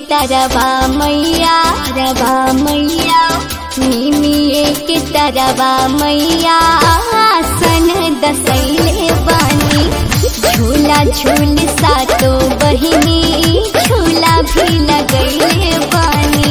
तरवा मैया रवा मैया निमिए के तरवा मैया आसन दसैले बानी झूला झूल सातो बहिनी झूला भी लगैले बानी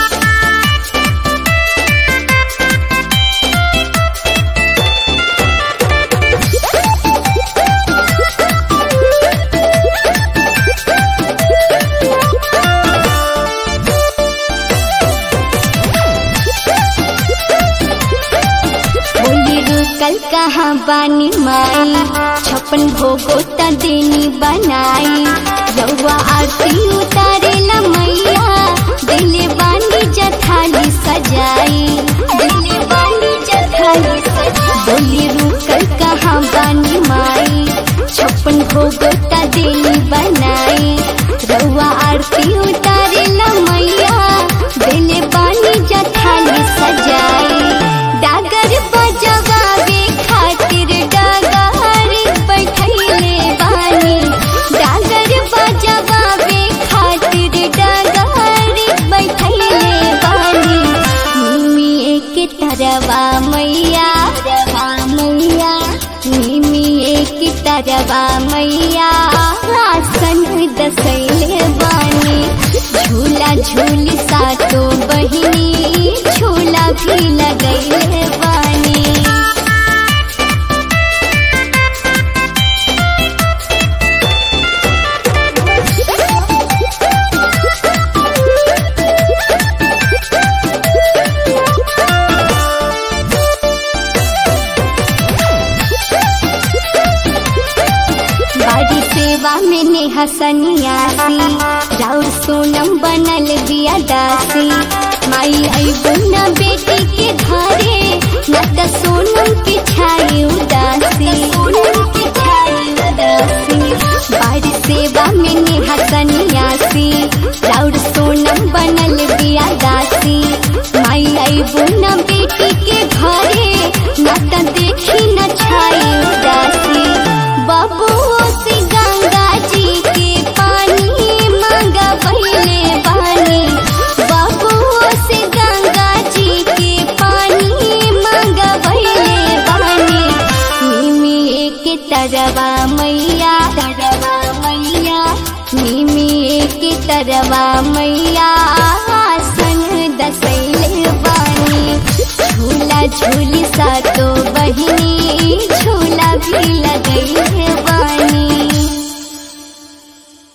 बोली रुकल कहाँ बानी माई छप्पन भोगो त देनी बनाई रउआ आरती उतारे ला मैया दिले बानी जथाली सजाई दिले बानी जथाली सजाई बोली रुकल कहाँ बानी माई छप्पन भोगो त देनी बनाई रउआ आरती उतारे ला मैया दिले बानी जथाली सजाई डागर बजवावे खातिर डागर बैठैले बानी डागर बजवावे खातिर डागर बैठैले बानी निमिए के तरवा मैया रवा मैया निमिए के तरवा मैया आसन दसैले बानी झूला झूल सातो बहिनी झूला भी लगैले बानी बाड़ी सेवा में नेहा सन्यासी राउर सोनम बनल बिया दासी माई अबू न बेटी के घरे न त सोनम के छाई उदासी सोनम के छाई उदासी बाड़ी सेवा में नेहा सन्यासी राउर सोनम बनल बिया दासी माई अबू न बेटी के घरे न त देखी न छाई उदासी बाबू से गंगा जी के पानी मांगा पहले बानी बाबू से गंगा जी के पानी मांगा पहले बानी निमिए के तरवा मैया तरवा मैया निमिए के तरवा मैया